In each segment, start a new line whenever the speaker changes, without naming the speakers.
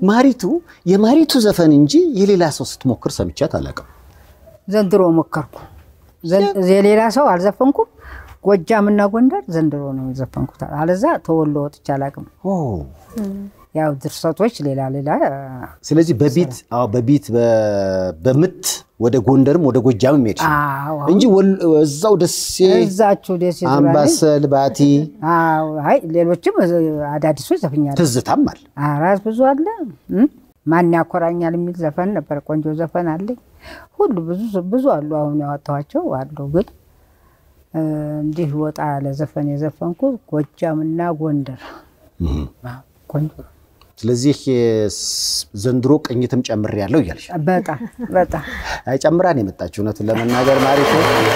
ማሪቱ የማሪቱ ዘፈን እንጂ የሌላ ሰው ስትሞክር ሰምቻት አላውቅም።
ዘንድሮ ሞከርኩ። ዘን- የሌላ ሰው አልዘፈንኩም። ጎጃምና ጎንደር ዘንድሮ ነው የዘፈንኩት። አለዛ ተወሎ ወጥቼ አላውቅም።
ኦ፣
ያው ድርሰቶች ሌላ ሌላ
ስለዚህ በቢት አዎ፣ በቢት በ- በምት ወደ ጎንደርም ወደ ጎጃምም ሄድሽ
አዎ፣
እንጂ ወል- እዛው ደሴ፣
እዛችሁ ደስ ይላል።
አምባሰል፣ ባቲ
አዎ፣ አይ ሌሎችም አዳዲሶች ዘፍኛለሁ።
ትዝታም አለ።
አራት ብዙ አለ። እም? ማን ያኮራኛል የሚል ዘፈን ነበር። ቆንጆ ዘፈን አለኝ። ሁሉ ብዙ ብዙ አሉ። አሁን ያወጣኋቸው አሉ። ግን እ፣ እንዲህ ወጣ ያለ ዘፈን የዘፈንኩት ጎጃምና ጎንደር አዎ፣ ቆንጆ
ስለዚህ ስ- ዘንድሮ ቅኝትም ጨምር ያለው እያልሽ
በጣም በጣም
አይ ጨምራን የመጣችው እውነቱን ለመናገር ማሪቱ።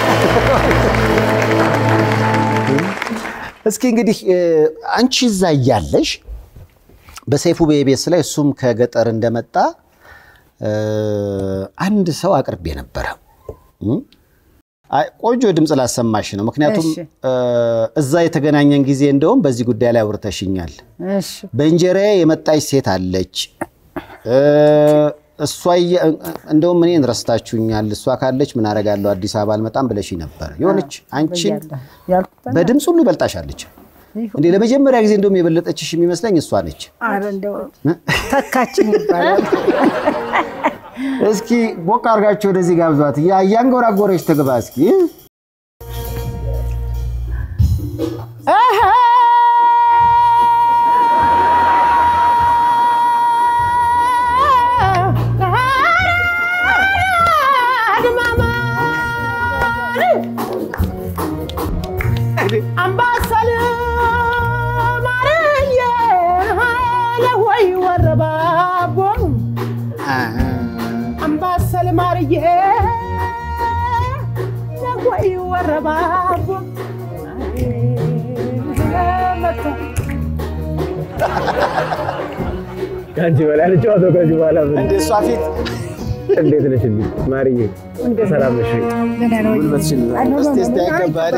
እስኪ እንግዲህ እ፣ አንቺ እዛ እያለሽ በሰይፉ በኢቢኤስ ላይ እሱም ከገጠር እንደመጣ እ፣ አንድ ሰው አቅርቤ ነበረ። እም? አይ ቆንጆ ድምፅ ላሰማሽ ነው። ምክንያቱም
እሺ።
እ፣ እዛ የተገናኘን ጊዜ እንደውም በዚህ ጉዳይ ላይ አውርተሽኛል።
እሺ
በእንጀራዬ የመጣች ሴት አለች። እ፣ እሷ እየ- እንደውም እኔን ረስታችሁኛል። እሷ ካለች ምን አደርጋለሁ አዲስ አበባ አልመጣም ብለሽ ነበር። የሆነች አንቺን
ብያለሁ ያልኩት
በድምፅ ሁሉ ይበልጣሻለች። እንዴ ለመጀመሪያ ጊዜ እንደውም የበለጠችሽ የሚመስለኝ እሷ ነች።
ኧረ እንደው ተካችን ይባላል።
እስኪ ቦቅ አድርጋችሁ ወደዚህ ጋብዟት። እያ- እያንጎራጎረች ትግባ እስኪ
አምባሰል ማርዬ ለሆይ ወረባቦ አምባሰል ማርዬ ለሆይ ወረባቦ
ከአንቺ በላይ ልጫወተው ከዚህ በኋላ ምን?
እንደ እሷ ፊት
እንዴት ነሽ ልጅ ማርዬ? ሰላም ነሽ?
እስቲ እስቲ አይገባል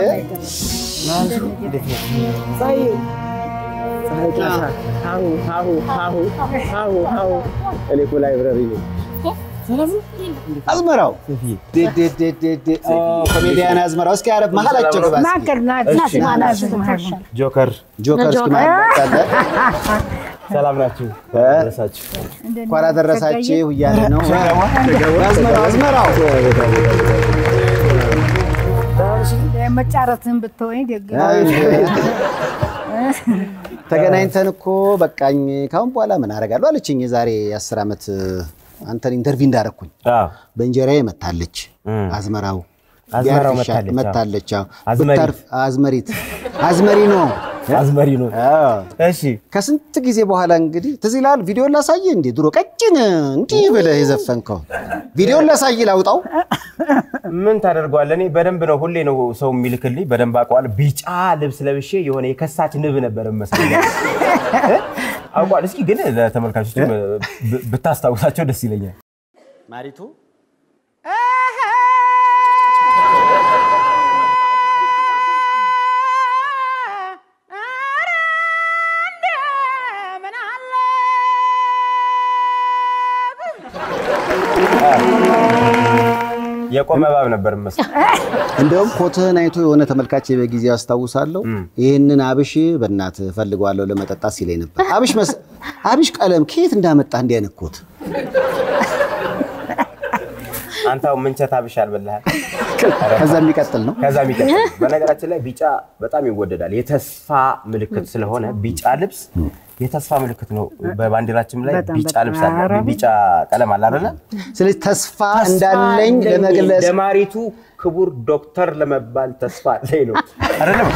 ሀሁ ሀሁ ሀሁ ሀሁ ሀሁ እኔ እኮ ላይብረሪ ነኝ።
አዝመራው ዴ- ዴ- ዴ- ዴ- ዴ- ኦ፣ ኮሜዲያን አዝመራው እስኪ አረብ መሀላቸው ግባ እስኪ።
ማከል
እሺ። ጆከር
ጆከር እስኪ ማለታለ
ሰላም ናችሁ? ደረሳችሁ?
እንኳን አደረሳችሁ እያለ ነው አዝመራው አዝመራው
መጫረትን ብትወኝ ደግ ነው።
ተገናኝተን እኮ በቃኝ ካሁን በኋላ ምን አደርጋለሁ አለችኝ። የዛሬ አስር ዓመት አንተን ኢንተርቪው እንዳረግኩኝ
አዎ።
በእንጀራዬ መታለች
እም።
አዝመራው
አዝመራው
ቢያርፍሻል፣
መታለች፣ አዎ።
መታለች አዎ።
አዝመሪ።
ብታርፍ አዝመሪት አዝመሪ ነው
አዝመሪ ነው።
አዎ።
እሺ
ከስንት ጊዜ በኋላ እንግዲህ ትዝ ይልሃል። ቪዲዮን ላሳየ እንዴ ድሮ ቀጭን እንዲህ ብለህ የዘፈንከው ቪዲዮን ላሳይ ላውጣው።
ምን ታደርገዋለህ? እኔ በደንብ ነው ሁሌ ነው ሰው የሚልክልኝ፣ በደንብ አውቀዋለሁ። ቢጫ ልብስ ለብሼ የሆነ የከሳች ንብ ነበር መስለኝ አውቀዋለሁ። እስኪ ግን ለተመልካቾች ብታስታውሳቸው ደስ ይለኛል።
ማሪቱ
የቆመ እባብ ነበር መስል
እንደውም ኮትህን አይቶ የሆነ ተመልካች በጊዜ አስታውሳለሁ። ይህንን አብሽ በእናት ፈልገዋለሁ ለመጠጣት ሲለኝ ነበር። አብሽ መስ አብሽ ቀለም ከየት እንዳመጣ እንዲህ አይነት ኮት
አንተው ምንቸት አብሽ አልበላሃል።
ከዛ የሚቀጥል ነው።
ከዛ የሚቀጥል በነገራችን ላይ ቢጫ በጣም ይወደዳል። የተስፋ ምልክት ስለሆነ ቢጫ ልብስ የተስፋ ምልክት ነው። በባንዲራችን ላይ
በጣም
ቢጫ
በጣም
ልብስ አለ፣
ኧረ
ቢጫ ቀለም አለ አይደለ?
ስለዚህ ተስፋ እንዳለኝ ለመግለጽ
ደማሪቱ ክቡር ዶክተር ለመባል ተስፋ አለኝ ነው አይደለም?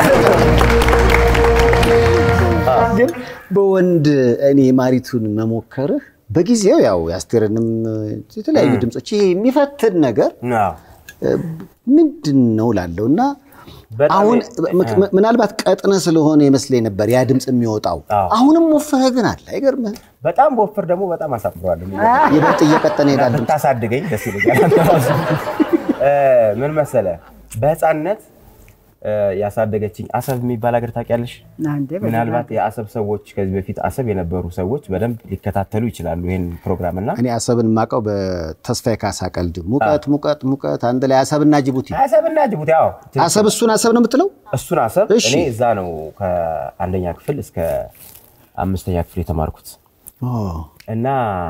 ግን በወንድ እኔ ማሪቱን መሞከርህ በጊዜው ያው የአስቴርንም የተለያዩ ድምፆች ይሄ የሚፈትን ነገር
አዎ።
ምንድን ነው ላለው እና
በጣም
አሁን
የ-
ምክ- ምናልባት ቀጥነ ስለሆነ ይመስለኝ ነበር ያ ድምፅ የሚወጣው።
አዎ።
አሁንም ወፍረህ ግን አለ አይገርምህም?
በጣም በወፍር ደግሞ በጣም አሳፍረዋለሁ።
ይበልጥ እየቀጠነ ይሄዳል ድምፅ።
ብታሳድገኝ ደስ ይለኛል። አንተ ራሱ እ ምን መሰለ በህፃንነት እ፣ ያሳደገችኝ አሰብ የሚባል ሀገር ታውቂያለሽ?
አንዴ በደንብ
ምናልባት የአሰብ ሰዎች ከዚህ በፊት አሰብ የነበሩ ሰዎች በደንብ ሊከታተሉ ይችላሉ ይህን ፕሮግራም እና
እኔ አሰብን የማውቀው በተስፋዬ ካሳ ቀልድ ሙቀት ሙቀት ሙቀት አንድ ላይ አሰብና ጅቡቲ
አሰብና ጅቡቲ አዎ
አሰብ እሱን አሰብ ነው የምትለው
እሱን አሰብ
እሺ።
እኔ እዛ ነው ከአንደኛ ክፍል እስከ አምስተኛ ክፍል የተማርኩት እና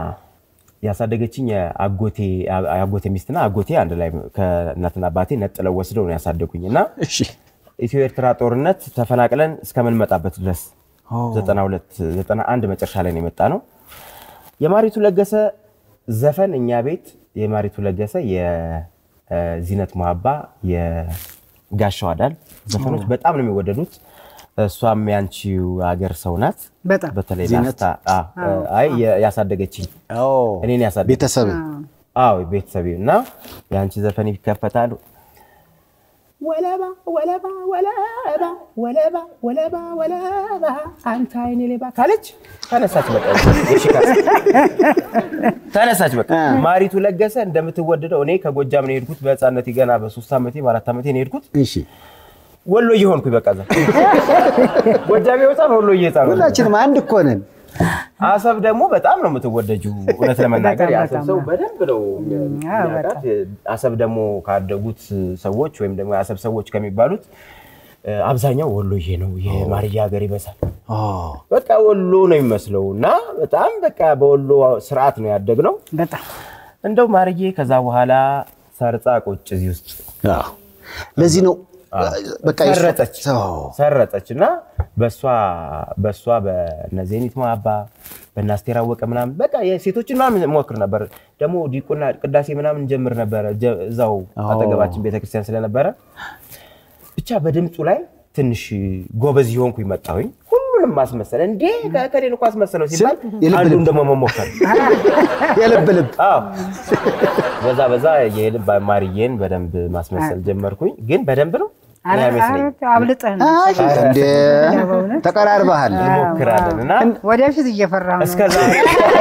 ያሳደገችኝ የአጎቴ የአጎቴ ሚስትና አጎቴ አንድ ላይ ከእናትና አባቴ ነጥለው ወስደው ነው ያሳደጉኝ እና
እሺ
ኢትዮ ኤርትራ ጦርነት ተፈናቅለን እስከምንመጣበት ድረስ 92 91 መጨረሻ ላይ ነው የመጣ ነው። የማሪቱ ለገሰ ዘፈን እኛ ቤት የማሪቱ ለገሰ የዚነት መሀባ የጋሻው አዳል ዘፈኖች በጣም ነው የሚወደዱት። እሷም ያንቺው ሀገር ሰው ናት።
በጣም
በተለይ
ዚነት?
ላስታ አዎ፣ አይ ያሳደገችኝ እኔን ያሳደገ
ቤተሰብ
አዎ ቤተሰቤ እና የአንቺ ዘፈን ይከፈታል።
ወለባ ወለባ ወለባ ወለባ ወለባ ወለባ አንተ አይኔ ሌባ
ካለች ተነሳች በቃ የሺ ካሳ ተነሳች በቃ ማሪቱ ለገሰ እንደምትወደደው እኔ ከጎጃም ነው የሄድኩት በህፃነቴ ገና በሶስት ዓመቴ በአራት ዓመቴ ነው የሄድኩት
እሺ
ወሎ እየሆንኩኝ በቃ እዛ ጎጃሜ ህፃን ወሎ ህፃን ሆንኩ።
ሁላችንም አንድ እኮ ነን
አሰብ ደግሞ በጣም ነው የምትወደጂው እውነት ለመናገር
በጣም
የአሰብ
በጣም
ሰው
ነው።
በደንብ ነው የሚያውቃት አሰብ ደግሞ ካደጉት ሰዎች ወይም ደግሞ የአሰብ ሰዎች ከሚባሉት እ፣ አብዛኛው ወሎዬ ነው የማርያ ሀገር ይበዛል በቃ ወሎ ነው የሚመስለው እና በጣም በቃ በወሎ ስርዓት ነው ያደግነው።
በጣም
እንደው ማርዬ ከዛ በኋላ ሰርጻ ቁጭ እዚህ ውስጥ
አዎ። ለዚህ ነው በቃ የእሷ-
ሰረጠች
አዎ።
ሰረጠች እና በእሷ በእሷ በእነ ዜኒት ማባ በእነ አስቴር አወቀ ምናምን በቃ የሴቶችን ምናምን ሞክር ነበር። ደግሞ ዲቁና ቅዳሴ ምናምን ጀምር ነበረ ጀ- እዛው አጠገባችን ቤተክርስቲያን ስለነበረ ብቻ በድምፁ ላይ ትንሽ ጎበዝ የሆንኩኝ መጣሁኝ። ሁሉንም ማስመሰል እንዴ ከሌን እኮ አስመሰለው ሲባል
የልብ
አንዱን
ልብ።
ደግሞ መሞከር
የልብ ልብ
አዎ በዛ በዛ የልብ ማርዬን በደንብ ማስመሰል ጀመርኩኝ። ግን በደንብ ነው እኔ አይመስለኝም።
አብልጠህ ነው
አይ፣ እንደ ተቀራርበሃል
ሞክራለን እና
ወደፊት እየፈራሁ ነው።
እስከ ዛሬ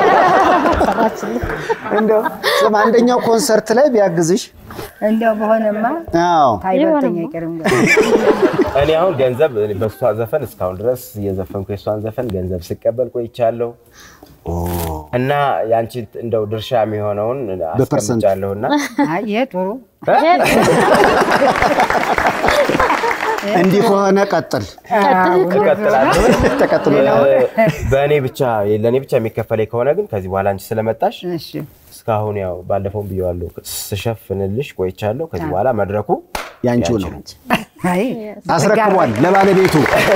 እንደው ስም አንደኛው ኮንሰርት ላይ ቢያግዝሽ
እንደው በሆነማ
አዎ
ታይበልተኛ አይቀርም ጋር
እኔ አሁን ገንዘብ እኔ በእሷ ዘፈን እስካሁን ድረስ እየዘፈንኩ የእሷን ዘፈን ገንዘብ ስቀበል ቆይቻለሁ እና ያንቺ እንደው ድርሻ የሚሆነውን
በፐርሰንት?
አስቀምጫለሁ እና
አይ ይሄ ጥሩ
እንዲህ ከሆነ ቀጥል
እቀጥላለሁ።
ተቀጥሎ
በእኔ ብቻ ለእኔ ብቻ የሚከፈለኝ ከሆነ ግን ከዚህ በኋላ አንቺ ስለመጣሽ
እሺ
እስካሁን ያው ባለፈውም ብየዋለሁ ስሸፍንልሽ ቆይቻለሁ። ከዚህ በኋላ መድረኩ
ያንቺው ነው
አይ
አስረክቧል ለባለቤቱ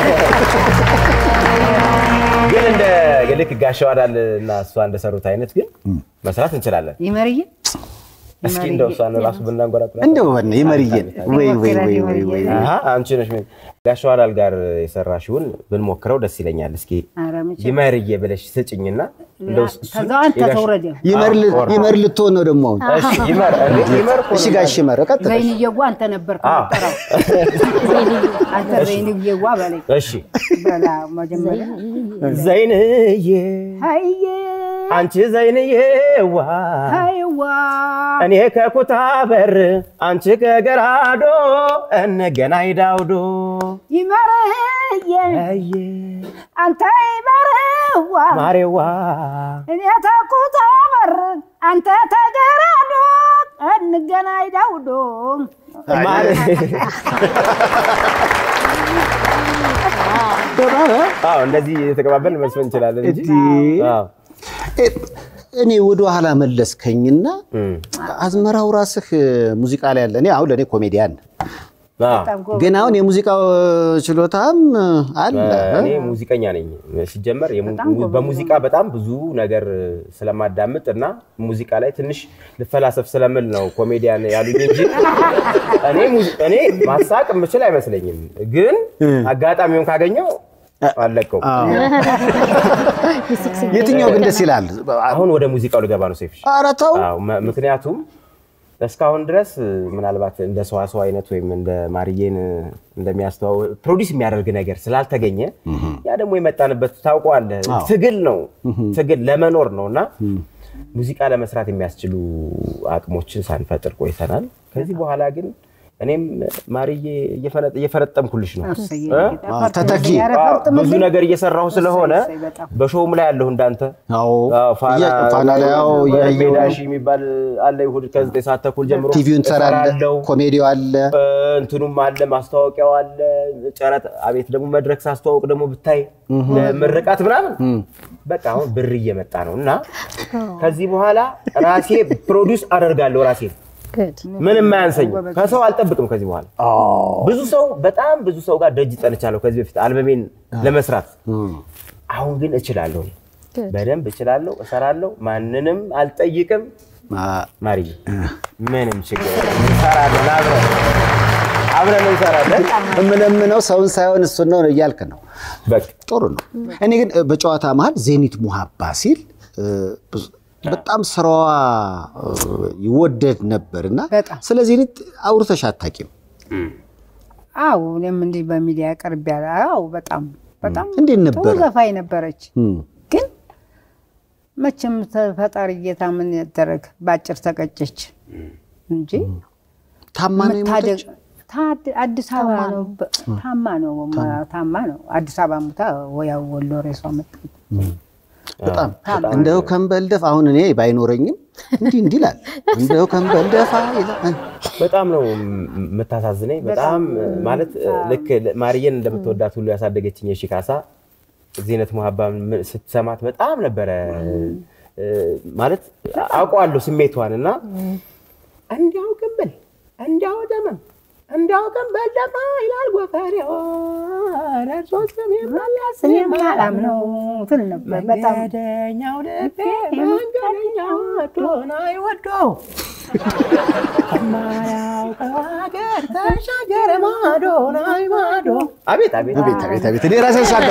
ግን እንደ ልክ ጋሻው አዳል እና እሷ እንደሰሩት አይነት ግን መስራት እንችላለን።
ይመርዬ
እስኪ እንደው እሷን ራሱ ብናንጎራጉራት
እንደው በነ ይመርየን ወይ ወይ ወይ ወይ ወይ
አሀ፣ አንቺ ነሽ ምን- ጋሻው አዳል ጋር የሰራሽውን ብንሞክረው ደስ ይለኛል። እስኪ
ኧረ መቼም
ይመርዬ ብለሽ ስጭኝና እንደው እሱን
ከዛው አንተ
የጋሽ-
ተውረድ
ይመር ል-
አዎ፣
ይመር ልትሆን ነው ደግሞ አሁን
እሺ፣ ይመር እንዴ፣ ይመር እኮ
እሺ
ነው
ጋሽ ይመር ቀጥል
ዘይንዬዋ አንተ ነበር
አዎ።
ከጠራው አንተ ዘይንዬዋ በለኝ
እሺ
በላ መጀመሪያ
ዘይንዬ
ሀይዬ
አንቺ ዘይንዬዋ
ሀይዋ
እኔ ከኩታ በር አንቺ ከገራዶ እንገናኝ ዳውዶ
ይመርዬ
አየ
አንተ ይመርዋ
ማሬዋ
እኔ ተኩታ በር አንተ ተገራዶ እንገናኝ ዳውዶ
ማሬ አዎ እንደዚህ የተቀባበልን መስፈን እንችላለን እንጂ
እንዲህ።
አዎ።
እ- እኔ ወደ ኋላ መለስከኝና
እም።
አዝመራው ራስህ ሙዚቃ ላይ ያለ እኔ አሁን ለእኔ ኮሜዲያን
አዎ።
በጣም ጎበዝ።
ግን አሁን የሙዚቃው ችሎታም አለ
እኔ ሙዚቀኛ ነኝ። ሲጀመር የሙ- በሙዚቃ በጣም ብዙ ነገር ስለማዳምጥ እና ሙዚቃ ላይ ትንሽ ልፈላሰፍ ስለምል ነው ኮሜዲያን ያሉኝ እንጂ እኔ ሙዚ- እኔ ማሳቅ የምችል አይመስለኝም። ግን አጋጣሚውን ካገኘው አለቀው።
አዎ። የትኛው ግን ደስ ይላል?
አሁን ወደ ሙዚቃው ልገባ ነው ሴፍሽ።
ኧረ ተው
አዎ፣ መ- ምክንያቱም እስካሁን ድረስ ምናልባት እንደ ሰዋሰው አይነት ወይም እንደ ማርዬን እንደሚያስተዋው ፕሮዲስ የሚያደርግ ነገር ስላልተገኘ ያ ደግሞ የመጣንበት ታውቀዋለህ፣ ትግል ነው ትግል ለመኖር ነው እና ሙዚቃ ለመስራት የሚያስችሉ አቅሞችን ሳንፈጥር ቆይተናል። ከዚህ በኋላ ግን እኔም ማርዬ እየፈነ- እየፈረጠምኩልሽ ነው
እሰይ፣
እ?
አዎ፣ ተተኪ።
ኧረ
አዎ፣
ፈርጥምልኝ።
ብዙ ነገር እየሰራሁ ስለሆነ
እሰይ፣ በጣም።
በሾውም ላይ ያለሁ እንዳንተ
አዎ
አዎ፣ ፋና
እያ- ፋና ላይ አዎ እያየሁ ነው።
ሜዳሺ የሚባል አለ እሑድ ከዘጠኝ ሰዓት ተኩል ጀምሮ
ቲቪውን ትሰራለህ፣
እሰራለሁ።
ኮሜዲው አለ።
እ፣ እንትኑም አለ ማስታወቂያው አለ ጨረታ አቤት ደግሞ መድረክ ሳስተዋውቅ ደግሞ ብታይ ምርቃት ምናምን በቃ አሁን ብር እየመጣ ነው እና ከዚህ በኋላ ራሴ ፕሮዲውስ አደርጋለሁ ራሴ
Good.
ምንም አያንሰኝም ከሰው አልጠብቅም ከዚህ በኋላ ብዙ ሰው በጣም ብዙ ሰው ጋር ደጅ ጠንቻለሁ ከዚህ በፊት አልበሜን ለመስራት አሁን ግን እችላለሁ እኔ።
Good.
በደንብ እችላለሁ እሰራለሁ ማንንም አልጠይቅም
አ-
ማርዬ ምንም ችግር የለም። እንሰራለን አብረን አብረን እንሰራለን
የምለምነው ሰውን ሳይሆን እሱን ነው እያልክ ነው።
በቃ
ጥሩ ነው። እኔ ግን እ፣ በጨዋታ መሀል ዜኒት ሙሀባ ሲል እ፣ ብዙ- በጣም ስራዋ እ፣ ይወደድ ነበር እና
በጣም።
ስለ ዜኒት አውርተሽ አታውቂም።
አዎ እኔም እንዲህ በሚዲያ ቀርብ ያለ አዎ በጣም በጣም
እንዴት
ጥሩ
ነበረ?
ዘፋኝ ነበረች።
እም፣
ግን መቼም ተፈጣሪ ጌታ ምን ያደረግ በአጭር ተቀጨች እንጂ
ታማ ነው
መታደግ
የሞተች?
ታድ- አዲስ አበባ ነው በ- ታማ ነው ታማ ነው አዲስ አበባ ሙታ ያው ወሎ ሬሷ መጣ።
በጣም እንደው ከንበልደፍ አሁን እኔ ባይኖረኝም እንዲህ እንዲህ ይላል። እንደው ከንበልደፋ ይላል።
በጣም ነው የምታሳዝነኝ። በጣም ማለት ልክ ማርዬን እንደምትወዳት ሁሉ ያሳደገችኝ የሺ ካሳ ዜነት ሙሀባ ስትሰማት በጣም ነበረ እ፣ ማለት አውቀዋለሁ ስሜቷን እና እንዲያው ግንብል እንዲያው ደመም እንዲያው ግንብል ደማ ይላል ጎፈሬው ረሶ ስሜ መለስ
እኔም አላምነው ትል ነበር በጣም
መንገደኛው ልቤ መንገደኛው ወዶን አይወዶ ከማያውቀው ሀገር ተሻገረ ማዶን አይ ማዶ
አቤት አቤት
አቤት አቤት አቤት እኔ ራሴ ሳለ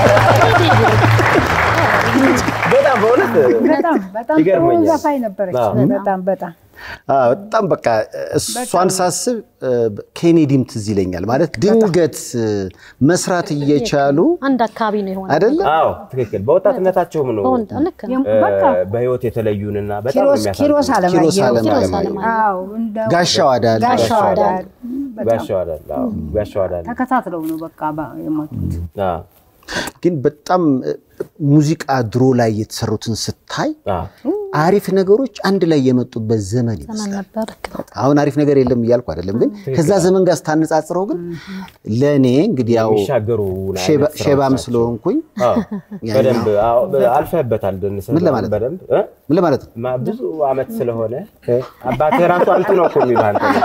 በጣም በእውነት
በጣም በጣም ጥሩ
ይገርመኛል።
ዘፋኝ ነበረች።
አዎ።
በጣም በጣም
በጣም በቃ እሷን ሳስብ እ፣ ኬኔዲም ትዝ ይለኛል። ማለት ድንገት እ፣ መስራት እየቻሉ
አንድ አካባቢ ነው የሆነ
አይደለ
አዎ ትክክል። በወጣትነታቸውም ነው
በወንድ ልክ ነው።
እ፣
በቃ
በህይወት የተለዩንና በጣም
ኪሮስ ኪሮስ
የሚያሳዝኑ
ኪሮስ
አለማየሁ
አለማየሁ።
አለማየሁ።
አዎ እንደው
ጋሻው አዳል
ጋሻው አዳል በጣም
ጋሻው አዳል አዎ፣ ጋሻው አዳል
ተከታትለው ነው በቃ ባ- የሞቱት።
አዎ፣
ግን በጣም እ፣ ሙዚቃ ድሮ ላይ የተሰሩትን ስታይ
አዎ።
አሪፍ ነገሮች አንድ ላይ የመጡበት ዘመን
ዘመን
ይመስላል።
ነበር። ልክ ነው።
አሁን አሪፍ ነገር የለም እያልኩ አይደለም፣ ግን ከዛ ዘመን ጋር ስታነጻጽረው ግን ለእኔ እንግዲህ ያው
የሚሻገሩ
ሼባ-
አይነት ስራዎች
ሼባም
ናቸው።
ስለሆንኩኝ
አዎ፣
ያኛው-
በደንብ አዎ፣ አልፈህበታል። ደንስ
ምን ለማለት ነው?
በደንብ እ?
ምን ለማለት ነው?
ማ- ብዙ አመት ስለሆነ እ? አባትህ ራሱ አንቱ ነው እኮ የሚሉህ አንተ ነው።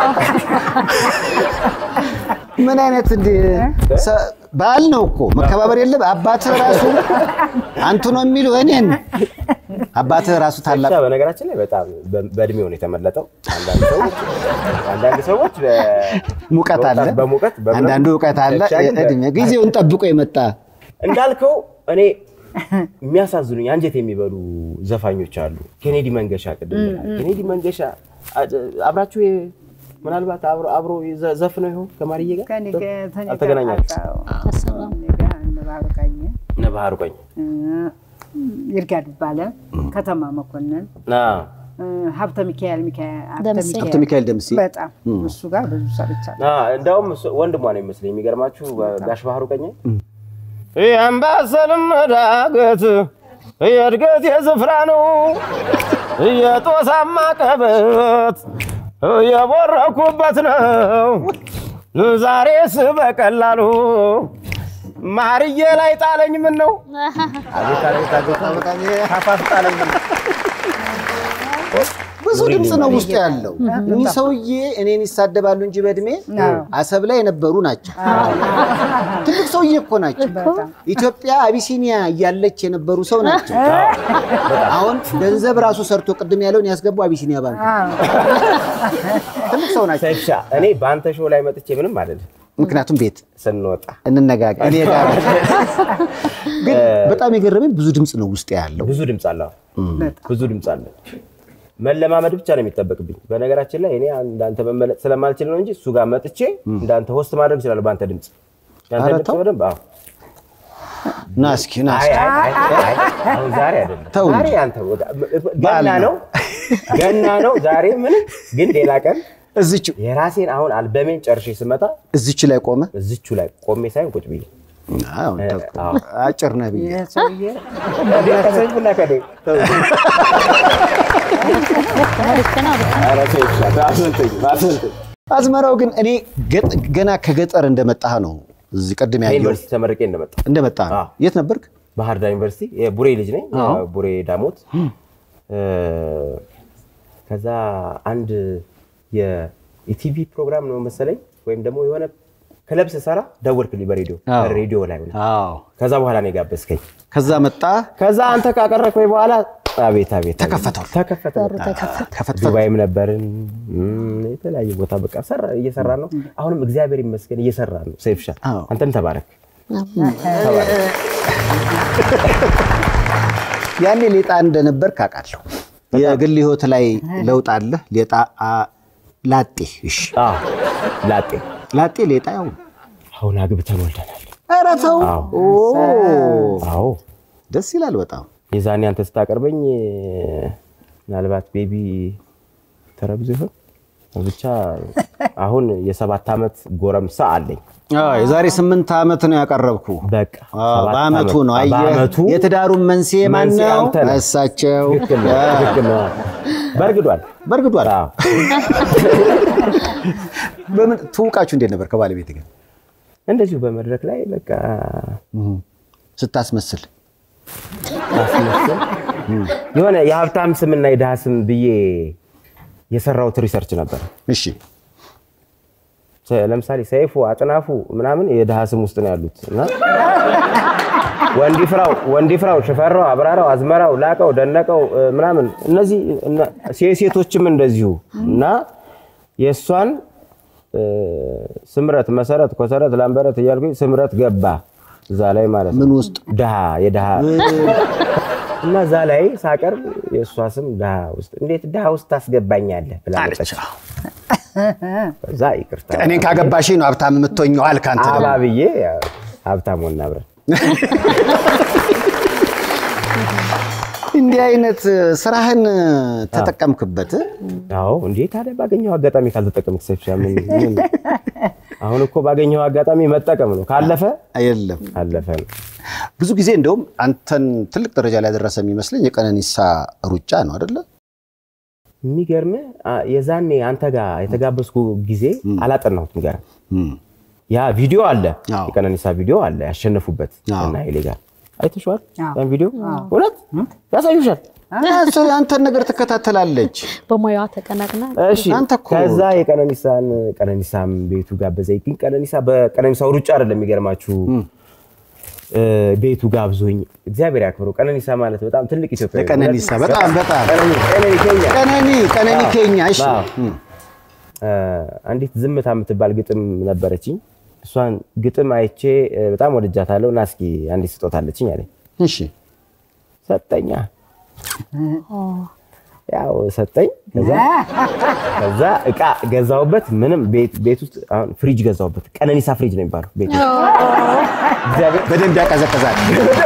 ምን አይነት እንዲህ ሰ- በዓል ነው እኮ መከባበር የለም። አባትህ ራሱ አንቱ ነው የሚሉ እኔን አባትህ ራሱ ታላቅ
ብቻ በነገራችን ላይ በጣም በ- በእድሜው ነው የተመለጠው። አንዳንድ ሰዎች አንዳንድ ሰዎች በ-
ሙቀት አለ፣
በወጣት- በሙቀት በምናምን
አንዳንዱ እውቀት አለ።
ብቻ ግን በ-
እድሜ ጊዜውን ጠብቆ የመጣ
እንዳልከው እኔ የሚያሳዝኑኝ አንጀት የሚበሉ ዘፋኞች አሉ። ኬኔዲ መንገሻ ቅድም ብለሃል። ኬኔዲ መንገሻ አ- አብራችሁ የ- ምናልባት አብሮ አብሮ ዘ- ዘፍነው ይሆን ከማርዬ ጋር
ከእኔ ጋር ከእኔ ጋር
አልተገናኛችሁም?
አዎ፣
አልሰራም።
እኔ ጋር እነ ባህሩ ቀኝ
እነ ባህሩ ቀኝ
እ፣ ይርጋ ዱባለ፣ ከተማ መኮንን፣
አዎ።
እ፣ ሀብተ ሚካኤል ሚካኤል ሀብተ
ደምሴ።
ሀብተ ሚካኤል ደምሴ
በጣም እሱ ጋር ብዙ ሰርቻለሁ።
አዎ፣ እንደውም እሱ- ወንድሟ ነው ይመስለኝ። የሚገርማችሁ ጋሽ ባህሩ ቀኝ የአምባሰልም ዳገት የእድገት የዝፍራ ነው የጦሳማ ቀበት የቦረኩበት ነው ዛሬስ በቀላሉ ማርዬ ላይ ጣለኝ ምን ነው አቤት አቤት አቤት ካፋፍ ጣለኝ ምን ነው?
ብዙ ድምፅ ነው ውስጡ ያለው። እኚህ ሰውዬ እኔን ይሳደባሉ እንጂ በእድሜ አሰብ ላይ የነበሩ ናቸው። ትልቅ ሰውዬ እኮ ናቸው። ኢትዮጵያ አቢሲኒያ እያለች የነበሩ ሰው ናቸው። አሁን ገንዘብ ራሱ ሰርቶ ቅድም ያለውን ያስገቡ አቢሲኒያ ባንክ ትልቅ ሰው ናቸው።
ሰይፍሻ እኔ በአንተ ሾው ላይ መጥቼ ምንም አይደለም
ምክንያቱም ቤት
ስንወጣ
እንነጋገር እኔ ጋር ግን በጣም የገረመኝ ብዙ ድምፅ ነው ውስጥ ያለው።
ብዙ ድምፅ አለ ብዙ ድምፅ አለ መለማመድ ብቻ ነው የሚጠበቅብኝ በነገራችን ላይ እኔ እንዳንተ መመለጥ ስለማልችል ነው እንጂ እሱ ጋር መጥቼ እንዳንተ ሆስት ማድረግ እችላለሁ በአንተ ድምፅ ያንተ
ኧረ
ድምፅ
ተው።
በደንብ አዎ
ና እስኪ ና
አይ
እስኪ።
አይ አይ አይ አሁን ዛሬ አይደለም
ተው እንጂ።
ዛሬ አንተ ወጋ-
በዓል
ገና
ነው።
ነው ገና ነው ዛሬ ምንም ግን ሌላ ቀን
እዚች
የራሴን አሁን አልበሜን ጨርሼ ስመጣ
እዚች ላይ ቆመ።
እዚቹ ላይ ቆሜ ሳይሆን ቁጭ ብዬ
አዎ፣
አዎ።
አጭር ነህ ብዬ
ይህ ሰውዬ
ከሰይፉና ከዴ
ልክ ነው ልክ ነው።
ኧረ ሰይፉ አስመልጠኝ አስመልጠኝ።
አዝመራው ግን እኔ ገጥ- ገና ከገጠር እንደመጣህ ነው እዚህ ቅድም ያየው
ከዩኒቨርሲቲ ተመርቄ እንደመጣ
እንደመጣህ ነው።
አዎ።
የት ነበርክ?
ባህር ዳር ዩኒቨርሲቲ የቡሬ ልጅ ነኝ።
አዎ።
ቡሬ ዳሞት። እ፣ ከዛ አንድ የኢቲቪ ፕሮግራም ነው መሰለኝ ወይም ደግሞ የሆነ ክለብ ስሰራ ደወልክልኝ በሬዲዮ
አዎ።
ሬዲዮ ላይ ሆነ።
አዎ።
ከዛ በኋላ ነው የጋበዝከኝ።
ከዛ መጣ
ከዛ አንተ ካቀረብከኝ በኋላ አቤት አቤት አቤት።
ተከፈተው።
ተከፈተ
በሩ
በቃ።
ተከፈተ።
ከፈትፈት
ዱባይም ነበርን እም፣ የተለያየ ቦታ በቃ ሰራ እየሰራ ነው። አሁንም እግዚአብሔር ይመስገን እየሰራ ነው። ሰይፍሻ
አዎ።
አንተም ተባረክ።
ያኔ ሌጣ እንደነበርክ አውቃለሁ። የግል ህይወት ላይ ለውጥ አለ። ሌጣ አ- ላጤ እሺ፣
አዎ ላጤ
ላጤ ሌጣ ያው
አሁን አግብተን ወልደናል።
ኧረ ተው።
አዎ
ኦ
አዎ
ደስ ይላል በጣም
የዛኔ አንተ ስታቀርበኝ ምናልባት ቤቢ ተረግዞ ይሆን ብቻ አሁን የሰባት ዓመት ጎረምሳ አለኝ።
አዎ፣ የዛሬ ስምንት ዓመት ነው ያቀረብኩ።
በቃ
አዎ፣
ሰባት
በአመቱ
ዓመት።
ነው። አየህ
በአመቱ
የትዳሩን መንስኤ ማን
መንስኤ
ነው?
አንተ ነህ።
እሳቸው።
ትክክል ነው፣ ትክክል ነው። በርግዷል።
በእርግዷል።
አዎ።
በምን ትውቃችሁ እንዴት ነበር ከባለቤት ጋር
እንደዚሁ በመድረክ ላይ በቃ
ስታስመስል?
ማስመሰል የሆነ የሀብታም ስምና የድሃ ስም ብዬ የሰራሁት ሪሰርች ነበር።
እሺ
ሰ- ለምሳሌ ሰይፉ፣ አጥናፉ ምናምን የድሃ ስም ውስጥ ነው ያሉት እና ወንዲፍራው ወንዲፍራው፣ ሽፈራው፣ አብራራው፣ አዝመራው፣ ላቀው፣ ደነቀው እ፣ ምናምን እነዚህ እነ- ሴቶችም እንደዚሁ እና የእሷን እ፣ ስምረት፣ መሰረት፣ ኮሰረት፣ ላምበረት እያልኩኝ ስምረት ገባ እዛ ላይ ማለት ነው።
ምን ውስጥ
ድሃ የድሃ እና እዛ ላይ ሳቀርብ የእሷ ስም ድሃ ውስጥ እንዴት ድሃ ውስጥ ታስገባኛለህ ብላ መጣች። እዛ ይቅርታ
እኔን ካገባሽ ነው ሀብታም የምትሆኘው አልክ አንተ ደግሞ።
አባብዬ ያው ሀብታም ሆና አብረን
እንዲህ አይነት ስራህን ተጠቀምክበት?
አዎ እንዴ ታዲያ ባገኘው አጋጣሚ ካልተጠቀምክ ሰይፍሻ ምን ምን አሁን እኮ ባገኘው አጋጣሚ መጠቀም ነው ካለፈ
የለም
አለፈ ነው
ብዙ ጊዜ እንደውም አንተን ትልቅ ደረጃ ላይ ያደረሰ የሚመስለኝ የቀነኒሳ ሩጫ ነው አይደለ?
የሚገርምህ አ- የዛኔ አንተ ጋር የተጋበዝኩ ጊዜ አላጠናሁትም ጋር ያ ቪዲዮ አለ
አዎ።
የቀነኒሳ ቪዲዮ አለ ያሸነፉበት
አዎ።
እና ኃይሌ ጋር አይተሽዋል
አዎ።
ያን ቪዲዮ እውነት ያሳዩሻል
እሱ የአንተን ነገር ትከታተላለች።
በሙያዋ ተቀናቅና
እሺ
አንተ እኮ
ከዛ የቀነኒሳን ቀነኒሳም ቤቱ ጋበዘኝ። ግን ቀነኒሳ በቀነኒሳው ሩጫ አይደለም የሚገርማችሁ እ፣ ቤቱ ጋብዞኝ እግዚአብሔር ያክብረው። ቀነኒሳ ማለት በጣም ትልቅ ኢትዮጵያ
ለቀነኒሳ በጣም በጣም
ቀነኒ ኬኛ
ቀነኒ ቀነኒ ኬኛ እሺ
አዎ። እ፣ አንዲት ዝምታ የምትባል ግጥም ነበረችኝ። እሷን ግጥም አይቼ እ፣ በጣም ወድጃታለሁ እና እስኪ አንዲት ስጦታ አለችኝ አለኝ።
እሺ
ሰጠኛ ያው ሰጠኝ። ከዛ ከዛ እቃ ገዛውበት። ምንም ቤት ቤት ውስጥ አሁን ፍሪጅ ገዛውበት። ቀነኒሳ ፍሪጅ ነው የሚባለው ቤት ውስጥ እግዚአብሔር
በደንብ ያቀዘቅዛል።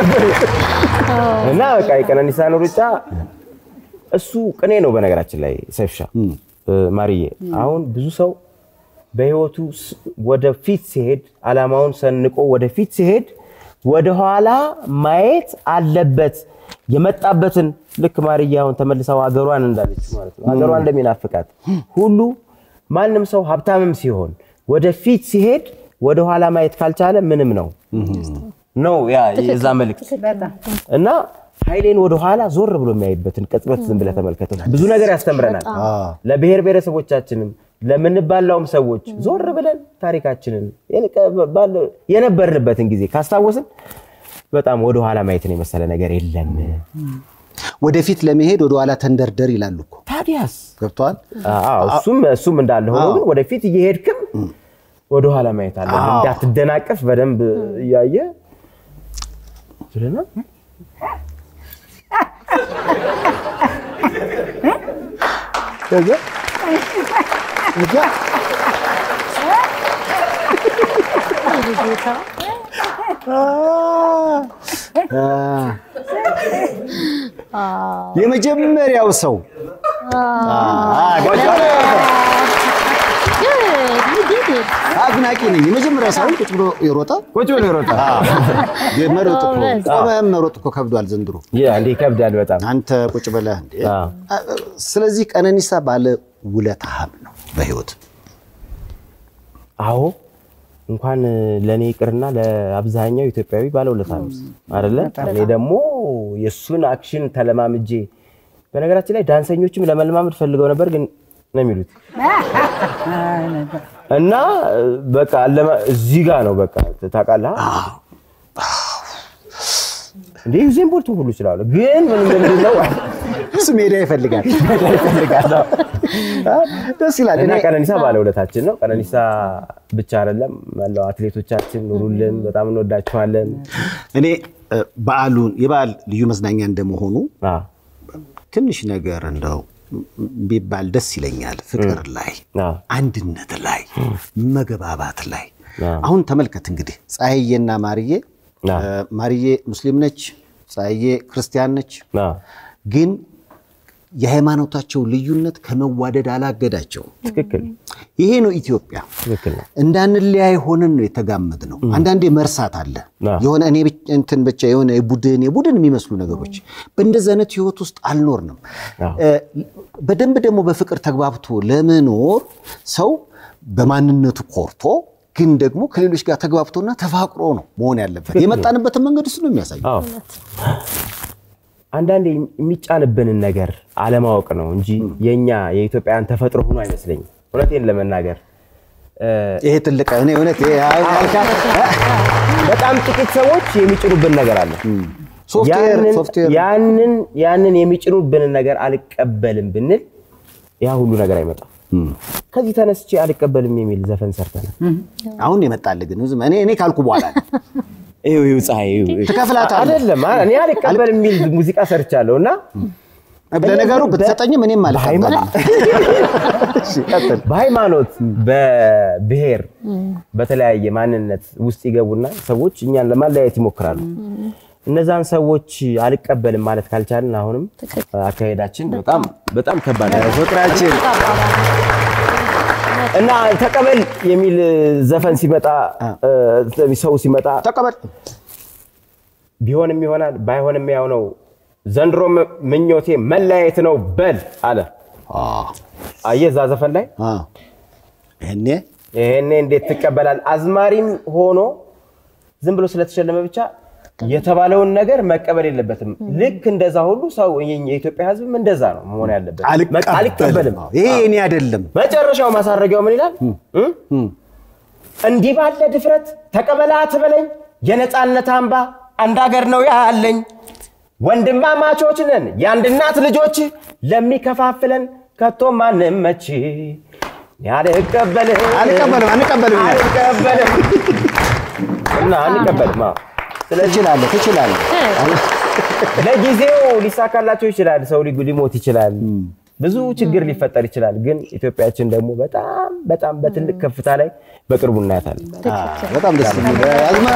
እና በቃ የቀነኒሳን ሩጫ እሱ ቅኔ ነው። በነገራችን ላይ ሰይፍሻ እ፣ ማርዬ አሁን ብዙ ሰው በህይወቱ ስ- ወደፊት ሲሄድ አላማውን ሰንቆ ወደፊት ሲሄድ ወደኋላ ማየት አለበት። የመጣበትን ልክ ማርዬ አሁን ተመልሰው ሀገሯን እንዳለች ማለት ነው ሀገሯን እንደሚናፍቃት ሁሉ ማንም ሰው ሀብታምም ሲሆን ወደፊት ሲሄድ ወደኋላ ማየት ካልቻለ ምንም ነው ነው ያ የዛ መልእክት
በጣም
እና ኃይሌን ወደኋላ ዞር ብሎ የሚያይበትን ቅጽበት ዝም ብለህ ተመልከተው። ብዙ ነገር ያስተምረናል። ለብሔር ብሔረሰቦቻችንም ለምንባላውም ሰዎች ዞር ብለን ታሪካችንን የንቀ- ባለ- የነበርንበትን ጊዜ ካስታወስን በጣም ወደኋላ ማየትን የመሰለ ነገር የለም።
ወደፊት ለመሄድ ወደኋላ ተንደርደር ይላሉ እኮ
ታዲያስ
ገብተዋል።
አዎ፣ እሱም እሱም እንዳለ ሆኖ ግን ወደፊት እየሄድክም ወደኋላ ማየት አለ። እንዳትደናቀፍ በደንብ እያየ ስለና
ከዛ ከዛ
ጌታ
የመጀመሪያው ሰው አድናቂ ነኝ። የመጀመሪያ ሳይሆን ቁጭ ብሎ የሮጠ
ቁጭ ብሎ ይሮጣል።
መሮጥ እኮ
ጎበዝ።
ቆመህም መሮጥ እኮ ከብዷል ዘንድሮ።
ያ እንዴ ይከብዳል በጣም።
አንተ ቁጭ ብለህ እንዴ።
አዎ።
ስለዚህ ቀነኒሳ ባለ ውለታህም ነው በህይወት
አዎ እንኳን ለእኔ ይቅርና ለአብዛኛው ኢትዮጵያዊ ባለውለታ ነው አይደለ? እኔ ደግሞ የእሱን አክሽን ተለማምጄ በነገራችን ላይ ዳንሰኞችም ለመለማመድ ፈልገው ነበር ግን ነው የሚሉት እና በቃ አለማ- እዚህ ጋር ነው በቃ ታውቃለህ እንዴ ዩዜን ቦልት ሁሉ ይችላሉ ግን ምን ምንድን ነው
እሱ ሜዳ ይፈልጋል።
ይፈልጋል
ደስ ይላል።
እና
እኔ
ቀነኒሳ ባለውለታችን ነው። ቀነኒሳ ብቻ አይደለም መላው አትሌቶቻችን ኑሩልን፣ በጣም እንወዳችኋለን።
እኔ እ፣ በዓሉን የበዓል ልዩ መዝናኛ እንደመሆኑ
አዎ፣
ትንሽ ነገር እንደው ቢባል ደስ ይለኛል። ፍቅር ላይ፣
አዎ፣
አንድነት ላይ፣ መግባባት ላይ
አዎ።
አሁን ተመልከት እንግዲህ ፀሐዬና ማርዬ
አዎ።
እ፣ ማርዬ ሙስሊም ነች፣ ፀሐዬ ክርስቲያን ነች።
አዎ፣
ግን የሃይማኖታቸው ልዩነት ከመዋደድ አላገዳቸውም።
ትክክል
ይሄ ነው ኢትዮጵያ።
ትክክል ነው።
እንዳንለያይ ሆነን ነው የተጋመድ ነው። አንዳንዴ መርሳት አለ
አዎ።
የሆነ እኔ ብቻ- እንትን ብቻ የሆነ የቡድን የቡድን የሚመስሉ ነገሮች በእንደዚህ አይነት ህይወት ውስጥ አልኖርንም።
አዎ።
እ፣ በደንብ ደግሞ በፍቅር ተግባብቶ ለመኖር ሰው በማንነቱ ኮርቶ ግን ደግሞ ከሌሎች ጋር ተግባብቶና ተፋቅሮ ነው መሆን ያለበት። የመጣንበትን መንገድ እሱ ነው የሚያሳየው።
አዎ አንዳንዴ የሚጫንብንን ነገር አለማወቅ ነው እንጂ የኛ የኢትዮጵያውያን ተፈጥሮ ሆኖ አይመስለኝም። እውነቴን ለመናገር እ፣
ይሄ ትልቅ እኔ እውነት ይሄ አሁን ያልካት
በጣም ጥቂት ሰዎች የሚጭኑብን ነገር አለ።
ሶፍትዌር
ያንን-
ሶፍትዌር
ያንን ያንን የሚጭኑብንን ነገር አልቀበልም ብንል ያ ሁሉ ነገር አይመጣም። ከዚህ ተነስቼ አልቀበልም የሚል ዘፈን ሰርተናል።
አሁን የመጣልህ ግን ዝም እኔ እኔ ካልኩ በኋላ ነው።
ይኸው ይኸው ፀሐይ ይኸው ይኸው።
ትከፍላታለህ።
አይደለም አ- እኔ አልቀበልም የሚል ሙዚቃ ሰርቻለሁ እና
ለነገሩ ብትሰጠኝም እኔም አልቀበልም። እሺ፣ ቀጥል።
በሃይማኖት በብሔር በተለያየ ማንነት ውስጥ ይገቡና ሰዎች እኛን ለማለያየት ይሞክራሉ። እነዛን ሰዎች አልቀበልም ማለት ካልቻልን አሁንም አካሄዳችን በጣም በጣም ከባድ ነው።
ፍቅራችን
እና ተቀበል የሚል ዘፈን ሲመጣ እ፣ ሰው ሲመጣ
ተቀበል
ቢሆንም ይሆናል ባይሆንም ያው ነው። ዘንድሮ ምኞቴ መለያየት ነው በል አለ። አየህ እዛ ዘፈን ላይ
አ፣ ይሄኔ
ይሄኔ እንዴት ትቀበላል? አዝማሪም ሆኖ ዝም ብሎ ስለተሸለመ ብቻ የተባለውን ነገር መቀበል የለበትም። ልክ እንደዛ ሁሉ ሰው የኢትዮጵያ ሕዝብም እንደዛ ነው መሆን ያለበት። በቃ አልቀበልም።
ይሄ እኔ አይደለም።
መጨረሻው ማሳረጊያው ምን ይላል? እ? እንዲህ ባለ ድፍረት ተቀበላ ትበለኝ፣ የነፃነት አምባ አንድ ሀገር ነው ያለኝ። ወንድማማቾች ነን የአንድ እናት ልጆች፣ ለሚከፋፍለን ከቶ ማንም መች አልቀበልም
አልቀበልም አንቀበልም ይላል።
አልቀበልም እና አንቀበልም። አዎ። ስለዚህ
ትችላለህ ትችላለህ።
ለጊዜው ሊሳካላቸው ይችላል። ሰው ሊ- ሊሞት ይችላል። ብዙ ችግር ሊፈጠር ይችላል። ግን ኢትዮጵያችን ደግሞ በጣም በጣም በትልቅ ከፍታ ላይ በቅርቡ እናያታለን።
አ፣ በጣም ደስ የሚል አዝማ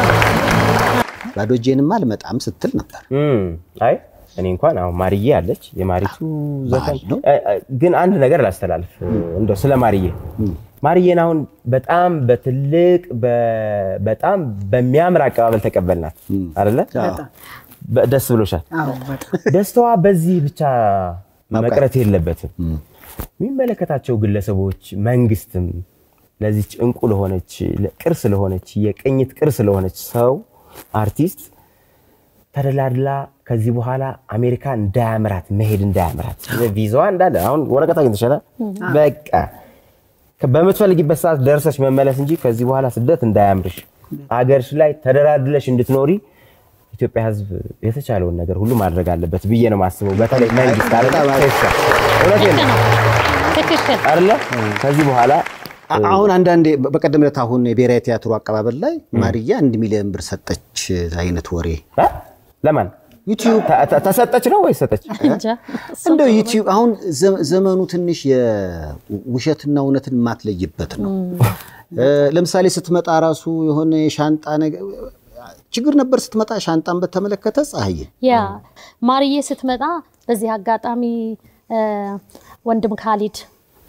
ባዶ እጄንማ አልመጣም ስትል ነበር።
እም፣ አይ እኔ እንኳን አሁን ማርዬ አለች የማሪቱ ዘፈን
ነው።
እ- እ- ግን አንድ ነገር ላስተላልፍ እንደው ስለ ማርዬ ማርዬን አሁን በጣም በትልቅ በ- በጣም በሚያምር አቀባበል ተቀበልናት አይደለ? በ- ደስ ብሎሻል።
አዎ በጣም
ደስታዋ በዚህ ብቻ
ማብቃት።
መቅረት የለበትም። የሚመለከታቸው ግለሰቦች፣ መንግስትም ለዚች እንቁ ለሆነች ቅርስ ለሆነች የቅኝት ቅርስ ለሆነች ሰው አርቲስት ተደላድላ ከዚህ በኋላ አሜሪካ እንዳያምራት መሄድ እንዳያምራት ቪዛዋ እንዳለ አሁን ወረቀት አግኝተሻል። በቃ በምትፈልጊበት ሰዓት ደርሰሽ መመለስ እንጂ ከዚህ በኋላ ስደት እንዳያምርሽ አገርሽ ላይ ተደላድለሽ እንድትኖሪ ኢትዮጵያ ሕዝብ የተቻለውን ነገር ሁሉ ማድረግ አለበት ብዬ ነው የማስበው። በተለይ መንግስት አለ እውነቴን ነው
ትክክል
አይደለ? ከዚህ በኋላ
አ- አሁን አንዳንዴ በቀደም ዕለት አሁን የብሔራዊ ቲያትሩ አቀባበል ላይ ማርያ አንድ ሚሊዮን ብር ሰጠች አይነት ወሬ
እ? ለማን
ዩቲዩብ
ተ- ተ- ተሰጠች ነው ወይስ ሰጠች?
እንጃ
እንደው ዩቲዩብ አሁን ዘ- ዘመኑ ትንሽ የውሸትና እውነትን የማትለይበት ነው። እ፣ ለምሳሌ ስትመጣ ራሱ የሆነ የሻንጣ ነገር ችግር ነበር ስትመጣ ሻንጣን በተመለከተ ፀሐዬ
ያ ማርዬ ስትመጣ በዚህ አጋጣሚ እ፣ ወንድም ካሊድ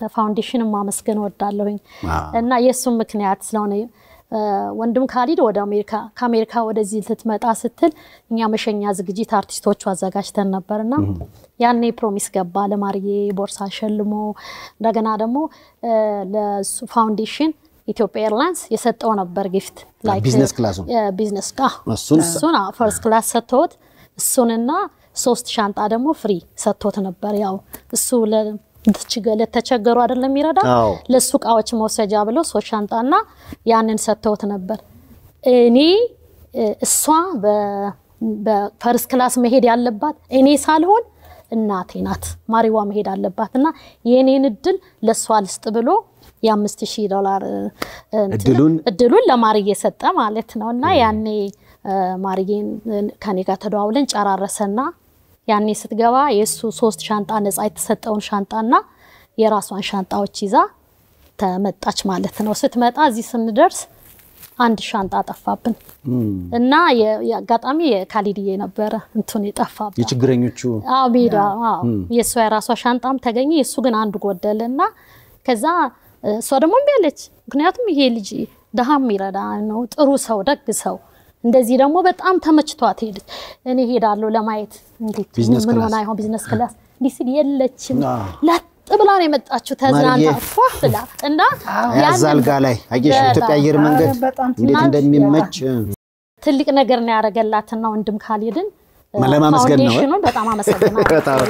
ፋውንዴሽን ማመስገን ወዳለሁኝ
አዎ።
እና የእሱም ምክንያት ስለሆነ እ፣ ወንድም ካሊድ ወደ አሜሪካ ከአሜሪካ ወደዚህ ልትመጣ ስትል እኛ መሸኛ ዝግጅት አርቲስቶቹ አዘጋጅተን ነበርና ያኔ ፕሮሚስ ገባ ለማርዬ ቦርሳ ሸልሞ እንደገና ደግሞ እ፣ ለሱ ፋውንዴሽን ኢትዮጵያ ኤርላይንስ የሰጠው ነበር ጊፍት
ቢዝነስ ክላሱን?
ቢዝነስ
እሱን
እሱን ፈርስት ክላስ ሰጥቶት እሱንና ሶስት ሻንጣ ደግሞ ፍሪ ሰጥቶት ነበር። ያው እሱ ለ- ለተቸገ- ለተቸገሩ አይደለም የሚረዳ
አዎ።
ለእሱ እቃዎች መውሰጃ ብለው ሶስት ሻንጣና ያንን ሰጥተውት ነበር። እኔ እ፣ እሷ በ- በፈርስት ክላስ መሄድ ያለባት እኔ ሳልሆን እናቴ ናት። ማሪዋ መሄድ አለባት እና የእኔን እድል ለእሷ ልስጥ ብሎ የአምስት ሺህ ዶላር እ፣ እንትን
እድሉን
እድሉን ለማርዬ ሰጠ ማለት ነው። እና ያኔ እ፣ ማርዬን እ፣ ከኔ ጋር ተደዋውለን ጨራረሰና ያኔ ስትገባ የእሱ ሶስት ሻንጣ ነፃ የተሰጠውን ሻንጣና የራሷን ሻንጣዎች ይዛ ተመጣች ማለት ነው። ስትመጣ እዚህ ስንደርስ አንድ ሻንጣ ጠፋብን እና የ- የአጋጣሚ የካሊድዬ ነበረ እንትን የጠፋብን
የችግረኞቹ
አዎ ሜዳ አዎ የእሷ የራሷ ሻንጣም ተገኘ የእሱ ግን አንዱ ጎደለ እና ከዛ እ፣ እሷ ደግሞ እምቢ አለች ምክንያቱም ይሄ ልጅ ድሃ የሚረዳ ነው ጥሩ ሰው ደግ ሰው እንደዚህ ደግሞ በጣም ተመችቷት ሄደች እኔ ሄዳለሁ ለማየት እንዴት
ቢዝነስ
ምን
ክላስ።
ሆና ይሆን ቢዝነስ ክላስ እንዲህ ስል የለችም
አዎ።
ለጥ ብላ ነው የመጣችው ተዝናንታ
ማርዬ።
ፏ ብላ እና
ያዝ
ያንን
አልጋ ላይ አየሽ
በጣም
ኢትዮጵያ አየር መንገድ
በጣም
እንዴት
ትናንት
እንደሚመች
ትልቅ ነገር ነው ያደረገላትና ወንድም ካሊድን እ፣
ለማመስገን ነው።
ፋውንዴሽኑን በጣም አመሰግናለሁ
በጣም።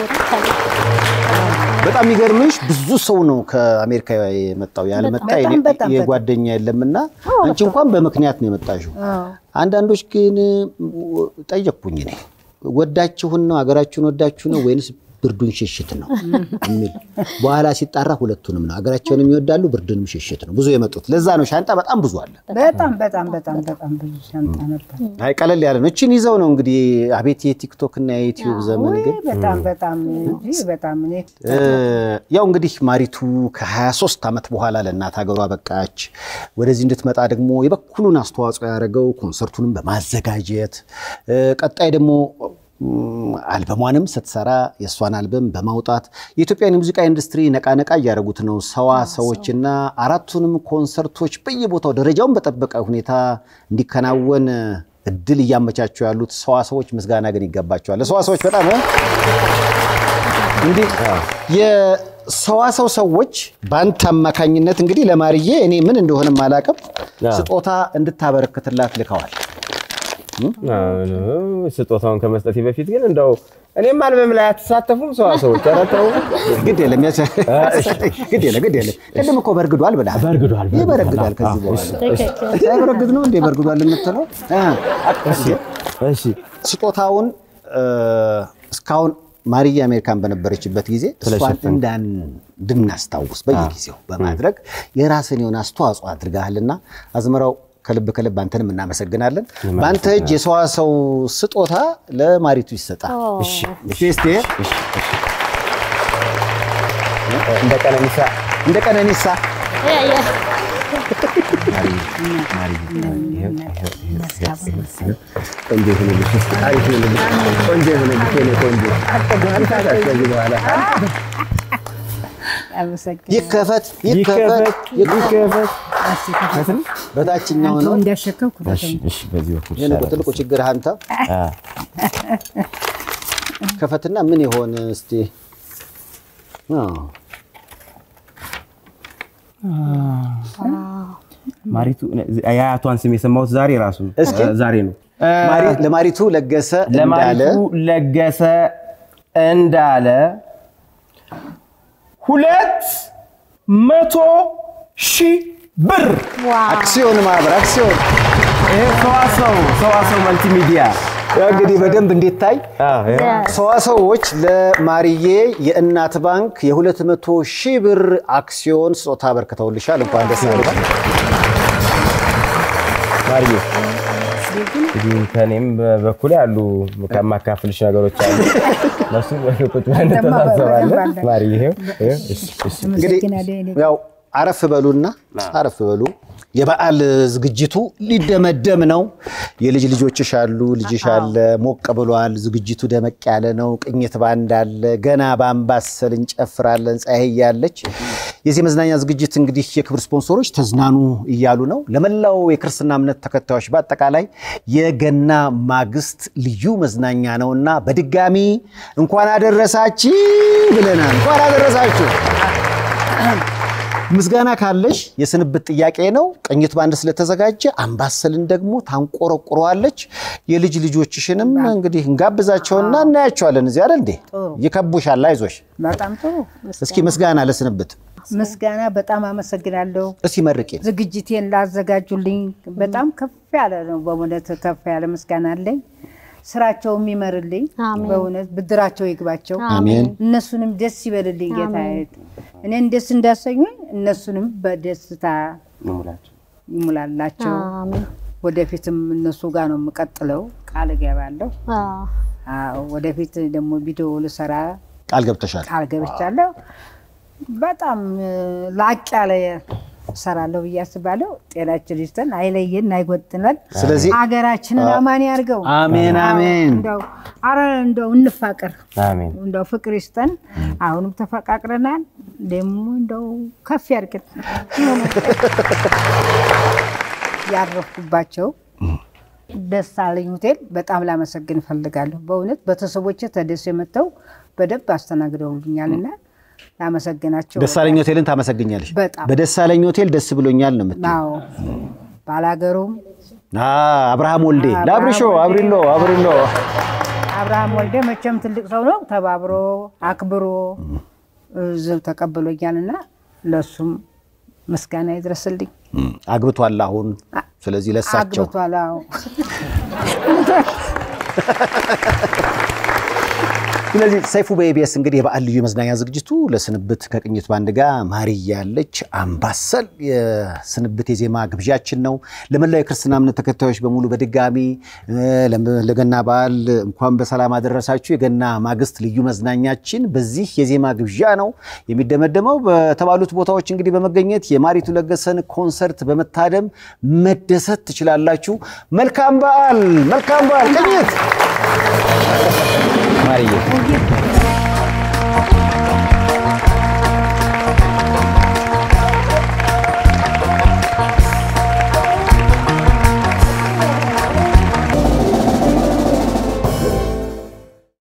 በጣም የሚገርምሽ ብዙ ሰው ነው ከአሜሪካ የመጣው ያለመጣ
በጣም
የኔ-
በጣም በጣም።
የጓደኛ የለምና አንቺ እንኳን በምክንያት ነው የመጣሽው። አንዳንዶች ግን ጠየቅኩኝ እኔ ወዳችሁን ነው ሀገራችሁን ወዳችሁ ነው ወይንስ ብርዱን ሽሽት ነው የሚል በኋላ ሲጣራ ሁለቱንም ነው። ሀገራቸውንም ይወዳሉ ብርዱንም ሽሽት ነው ብዙ የመጡት። ለዛ ነው ሻንጣ በጣም ብዙ አለ።
በጣም በጣም በጣም በጣም ብዙ ሻንጣ ነበር።
አይ ቀለል ያለ ነው። እችን ይዘው ነው እንግዲህ አቤት የቲክቶክ እና የዩቲዩብ ዘመን ግን
ውይ በጣም በጣም እንጂ በጣም እኔ
እ፣ ያው እንግዲህ ማሪቱ ከ23 ዓመት በኋላ ለእናት ሀገሯ በቃች። ወደዚህ እንድትመጣ ደግሞ የበኩሉን አስተዋጽኦ ያደረገው ኮንሰርቱንም በማዘጋጀት እ፣ ቀጣይ ደግሞ ም፣ አልበሟንም ስትሰራ የእሷን አልበም በማውጣት የኢትዮጵያን የሙዚቃ ኢንዱስትሪ ነቃነቃ እያደረጉት ነው ሰዋ ሰዎችና አራቱንም ኮንሰርቶች በየቦታው ደረጃውን በጠበቀ ሁኔታ እንዲከናወን እድል እያመቻቹ ያሉት ሰዋ ሰዎች ምስጋና ግን ይገባቸዋል። ለሰዋ ሰዎች በጣም እ? እንግዲህ የሰዋሰው ሰዎች በአንተ አማካኝነት እንግዲህ ለማርዬ እኔ ምን እንደሆነም አላውቅም ስጦታ እንድታበረክትላት ልከዋል።
ስጦታውን ከመስጠቴ በፊት ግን እንደው እኔም አልበም ላይ አትሳተፉም ሰዋ ሰዎች ኧረ ተው።
ግድ የለም ያቸ- ግድ የለም ግድ የለም። ቅድም እኮ በርግዷል ብለሃል።
በርግዷል፣ በርግዷል።
ይበረግዳል ከዚህ በኋላ ሳይበረግድ ነው እንዴ በርግዷል የምትለው? እ።
እሺ
ስጦታውን እ፣ እስካሁን ማርዬ አሜሪካን በነበረችበት ጊዜ እሷን እንዳን እንድናስታውስ በየጊዜው በማድረግ የራስን የሆነ አስተዋጽኦ አድርገሃልና አዝመራው ከልብ ከልብ አንተንም እናመሰግናለን። በአንተ እጅ የሰዋሰው ስጦታ ለማሪቱ ይሰጣል። እሺ እስቲ
እንደ ቀነኒሳ
እንደ ቀነኒሳ
ቆንጆ ይሁንልሽ፣ አሪፍ ይሁንልሽ፣ ቆንጆ ይሁንልሽ የኔ ቆንጆ። ከዚህ በኋላ
አመሰግናለሁ።
ይከፈት ይከፈት
ይከፈት ይከፈት።
በታችኛው ነው።
እንዳሸከምኩ
እሺ፣ እሺ፣ በዚህ በኩል
ይሄን እኮ
ይሻላል።
ትልቁ ችግር አንተ
አ፣
ከፈትና ምን ይሆን እስቲ አዎ
ማሪቱ የአያቷን ስም የሰማሁት ዛሬ ራሱ
እስኪ።
ዛሬ ነው።
ማሪ- ለማሪቱ ለገሰ እንዳለ
ለማሪቱ ለገሰ እንዳለ ሁለት መቶ ሺህ ብር
አክሲዮን ማህበር አክሲዮን
ይሄ ሰዋሰው ሰዋሰው መልቲሚዲያ
ያው እንግዲህ በደንብ እንዲታይ ሰዋሰዎች ለማርዬ የእናት ባንክ የ200 ሺህ ብር አክሲዮን ስጦታ አበርክተውልሻል። እንኳን ደስ ያለሽ።
ማርዬ እንግዲህ ከእኔም በኩል ያሉ ከማካፍልሽ ነገሮች አሉ። እነሱ ቁጭ ብለን እንተሳሰባለን። ማርዬ ይኸው፣ ይኸው፣ እሺ፣ እሺ።
እንግዲህ
አመሰግናለሁ። እኔ
ያው አረፍ በሉና አረፍ በሉ። የበዓል ዝግጅቱ ሊደመደም ነው። የልጅ ልጆችሽ አሉ፣ ልጅሽ አለ፣ ሞቅ ብሏል። ዝግጅቱ ደመቅ ያለ ነው። ቅኝት ባንድ አለ። ገና በአምባሰል እንጨፍራለን። ፀሐይ ያለች የዚህ መዝናኛ ዝግጅት እንግዲህ የክብር ስፖንሰሮች ተዝናኑ እያሉ ነው። ለመላው የክርስትና እምነት ተከታዮች በአጠቃላይ የገና ማግስት ልዩ መዝናኛ ነውና በድጋሚ እንኳን አደረሳችሁ ብለናል። እንኳን አደረሳችሁ። ምስጋና ካለሽ የስንብት ጥያቄ ነው። ቅኝት ባንድ ስለተዘጋጀ አምባሰልን ደግሞ ታንቆረቁረዋለች። የልጅ ልጆችሽንም እንግዲህ እንጋብዛቸውና እናያቸዋለን። እዚህ አይደል እንዴ? ይከቡሻል። አይዞሽ።
በጣም ጥሩ
እስኪ ምስጋና ለስንብት
ምስጋና። በጣም አመሰግናለሁ።
እስቲ መርቄ
ዝግጅቴን ላዘጋጁልኝ በጣም ከፍ ያለ ነው። በእውነት ከፍ ያለ ምስጋና አለኝ። ስራቸው የሚመርልኝ
አሜን።
በእውነት ብድራቸው ይግባቸው።
አሜን።
እነሱንም ደስ ይበልልኝ ጌታ። እኔን ደስ እንዳሰኙኝ እነሱንም በደስታ ይሙላላቸው።
አሜን።
ወደፊትም እነሱ ጋር ነው የምቀጥለው፣ ቃል እገባለሁ።
አዎ።
አዎ፣ ወደፊት ደግሞ ቪዲዮ ልሰራ
ቃል ገብተሻል።
ቃል ገብቻለሁ። በጣም እ፣ ላቅ ያለ እሰራለሁ ብዬ አስባለሁ። ጤናችን ይስጠን፣ አይለየን፣ አይጎጥነን።
ስለዚህ
ሀገራችንን አማን ያርገው።
አሜን አሜን።
እንደው አረ እንደው እንፋቀር፣
አሜን።
እንደው ፍቅር ይስጠን። አሁንም ተፈቃቅረናል። ደግሞ እንደው ከፍ ያርግን። ያረፍኩባቸው ደሳለኝ ሆቴል በጣም ላመሰግን እፈልጋለሁ። በእውነት ቤተሰቦቼ ተደስ የመጥተው በደንብ አስተናግደውልኛልና ላመሰግናቸው
ደሳለኝ ሆቴልን ታመሰግኛለሽ።
በጣም
በደሳለኝ ሆቴል ደስ ብሎኛል ነው የምትይው።
አዎ ባላገሩም
አ አብርሃም ወልዴ
አብርሃም
ለአብርሾ
ወልዴ።
አብሪሎ አብሪሎ
አብርሃም ወልዴ መቼም ትልቅ ሰው ነው። ተባብሮ አክብሮ እዚሁ ተቀብሎኛልና ለሱም ምስጋና ይድረስልኝ።
እም፣ አግብቷል አሁን። ስለዚህ ለሳቸው
አግብቷል። አዎ
ስለዚህ ሰይፉ በኢቢኤስ እንግዲህ የበዓል ልዩ የመዝናኛ ዝግጅቱ ለስንብት ከቅኝት ባንድ ጋር ማርያ ያለች አምባሰል የስንብት የዜማ ግብዣችን ነው። ለመላው የክርስትና እምነት ተከታዮች በሙሉ በድጋሚ እ፣ ለም- ለገና በዓል እንኳን በሰላም አደረሳችሁ። የገና ማግስት ልዩ መዝናኛችን በዚህ የዜማ ግብዣ ነው የሚደመደመው። በተባሉት ቦታዎች እንግዲህ በመገኘት የማሪቱ ለገሰን ኮንሰርት በመታደም መደሰት ትችላላችሁ። መልካም በዓል፣ መልካም በዓል ቅኝት ማርዬ